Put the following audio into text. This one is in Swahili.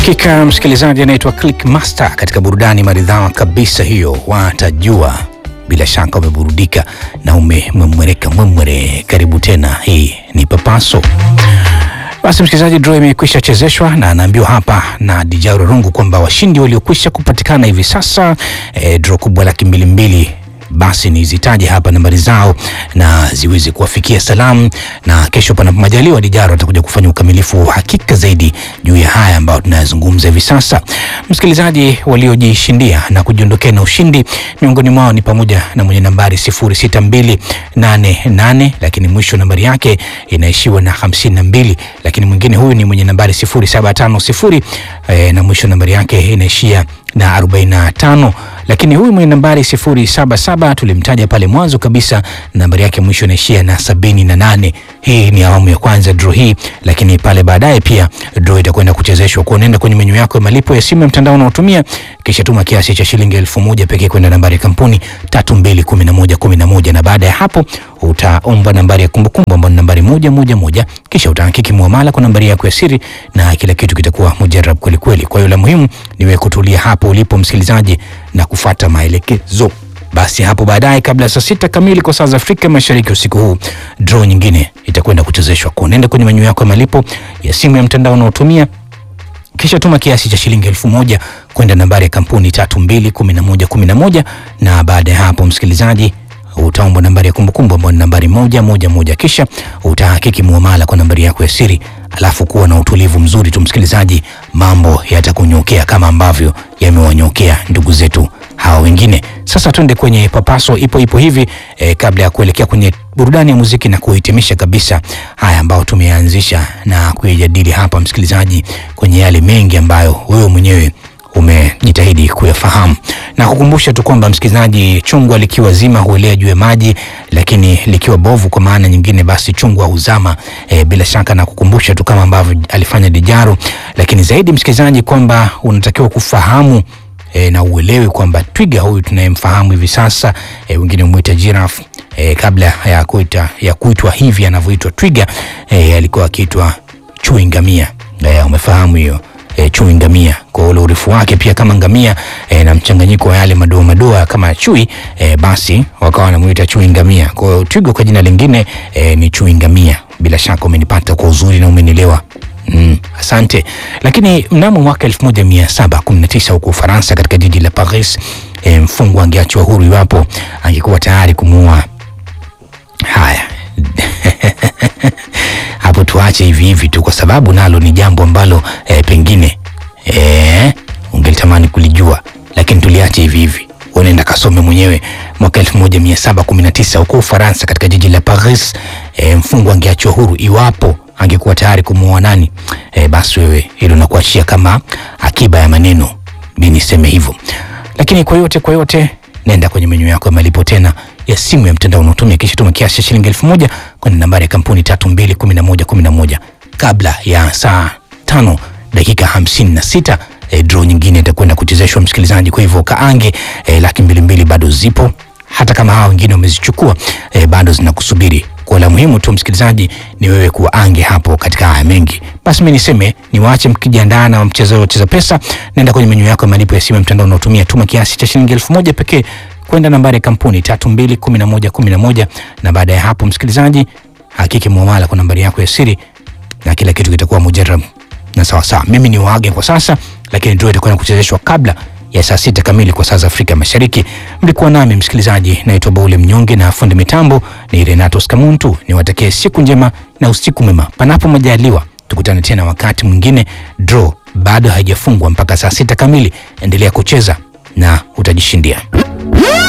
Hakika msikilizaji, anaitwa Click Master katika burudani maridhawa kabisa hiyo, watajua bila shaka umeburudika na umemwereka mwemwere. Karibu tena, hii ni Papaso. Basi msikilizaji, draw imekwisha chezeshwa na anaambiwa hapa na Dijaru Rungu kwamba washindi waliokwisha kupatikana hivi sasa e, draw kubwa laki mbili mbili basi nizitaje hapa nambari zao na ziweze kuwafikia salamu, na kesho panapo majaliwa Dijaro atakuja kufanya ukamilifu wa hakika zaidi juu ya haya ambayo tunayazungumza hivi sasa. Msikilizaji, waliojishindia na kujiondokea na ushindi miongoni mwao ni pamoja na mwenye nambari 06288 lakini mwisho nambari yake inaishiwa na 52, lakini mwingine huyu ni mwenye nambari 0750 eh, na mwisho nambari yake inaishia na 45 lakini huyu mwenye nambari 077 tulimtaja pale mwanzo kabisa, nambari yake mwisho inaishia na 78. Hii ni awamu ya kwanza draw hii, lakini pale baadaye pia draw itakwenda kuchezeshwa. Kwa unaenda kwenye menyu yako ya malipo ya simu ya mtandao unaotumia, kisha tuma kiasi cha shilingi elfu moja pekee kwenda nambari ya kampuni 321111 na baada ya hapo utaomba nambari ya kumbukumbu ambayo ni nambari moja moja moja, kisha utahakiki muamala kwa nambari yako ya siri na kila kitu kitakuwa mujarab kweli kweli. Kwa hiyo la muhimu ni wewe kutulia hapo ulipo msikilizaji na kufuata maelekezo. Basi hapo baadaye, kabla ya saa sita kamili kwa saa za Afrika Mashariki usiku huu, draw nyingine itakwenda kuchezeshwa. Kwa nenda kwenye menyu yako ya malipo ya simu ya mtandao unaotumia kisha tuma kiasi cha shilingi elfu moja kwenda nambari ya kampuni tatu mbili kumi na moja kumi na moja na baada ya hapo msikilizaji utaomba nambari ya kumbukumbu ambayo ni nambari moja moja moja, kisha utahakiki muamala kwa nambari yako ya siri, alafu kuwa na utulivu mzuri tu msikilizaji, mambo yatakunyokea kama ambavyo yamewanyokea ndugu zetu hawa wengine. Sasa twende kwenye papaso ipo ipo hivi eh, kabla ya kuelekea kwenye burudani ya muziki na kuhitimisha kabisa haya ambayo tumeanzisha na kuyajadili hapa msikilizaji, kwenye yale mengi ambayo wewe mwenyewe umejitahidi kuyafahamu na kukumbusha tu kwamba msikilizaji, chungwa likiwa zima huelea juu ya maji, lakini likiwa bovu kwa maana nyingine, basi chungwa huzama. E, bila shaka na kukumbusha tu kama ambavyo alifanya Dijaru, lakini zaidi msikilizaji, kwamba unatakiwa kufahamu E, na uelewe kwamba twiga huyu tunayemfahamu hivi sasa e, wengine humwita giraffe e, kabla ya kuita ya kuitwa hivi anavyoitwa twiga e, alikuwa akiitwa chui ngamia. E, umefahamu hiyo e, chui ngamia kwa ule urefu wake pia kama ngamia e, na mchanganyiko wa yale madoa madoa kama chui e, basi wakawa wanamuita chui ngamia. Kwa hiyo twiga kwa jina lingine e, ni chui ngamia. Bila shaka umenipata kwa uzuri na umenielewa. Mm, asante. Lakini mnamo mwaka 1719 huko Ufaransa katika jiji la Paris e, mfungwa angeachwa huru iwapo angekuwa tayari kumuua. Haya hapo tuache hivi hivi tu, kwa sababu nalo ni jambo ambalo e, pengine e, ungelitamani kulijua, lakini tuliache hivi hivi. Unaenda kasome mwenyewe. Mwaka 1719 huko Ufaransa katika jiji la Paris e, mfungwa angeachwa huru iwapo angekuwa tayari kumuoa nani? E, basi wewe hilo nakuachia kama akiba ya maneno, mimi niseme hivyo. Lakini kwa yote kwa yote, nenda kwenye menyu yako ya malipo tena ya simu ya mtandao unaotumia, kisha tuma kiasi cha shilingi elfu moja kwenye nambari ya kampuni tatu mbili kumi na moja kumi na moja kabla ya saa tano dakika hamsini na sita e, draw nyingine itakwenda kuchezeshwa msikilizaji. Kwa hivyo kaange e, laki mbili mbili bado zipo, hata kama hawa wengine wamezichukua e, bado zinakusubiri kwa la muhimu tu msikilizaji ni wewe kuwa ange hapo katika haya mengi. Basi mimi niseme niwaache mkijiandaa na mchezo wa cheza pesa. Nenda kwenye menyu yako ya malipo ya simu ya mtandao unaotumia, tuma kiasi cha shilingi elfu moja pekee kwenda nambari ya kampuni tatu mbili kumi na moja kumi na moja na baada ya hapo msikilizaji, hakiki muamala kwa nambari yako ya siri na kila kitu kitakuwa mujarab na sawa sawa. Mimi ni waage kwa sasa, lakini ndio itakwenda kuchezeshwa kabla ya saa sita kamili kwa saa za Afrika Mashariki. Mlikuwa nami msikilizaji, naitwa Baule Mnyonge na fundi mitambo ni Renato Skamuntu. Niwatakie siku njema na usiku mwema, panapo majaliwa tukutane tena wakati mwingine. Draw bado haijafungwa mpaka saa sita kamili. Endelea kucheza na utajishindia.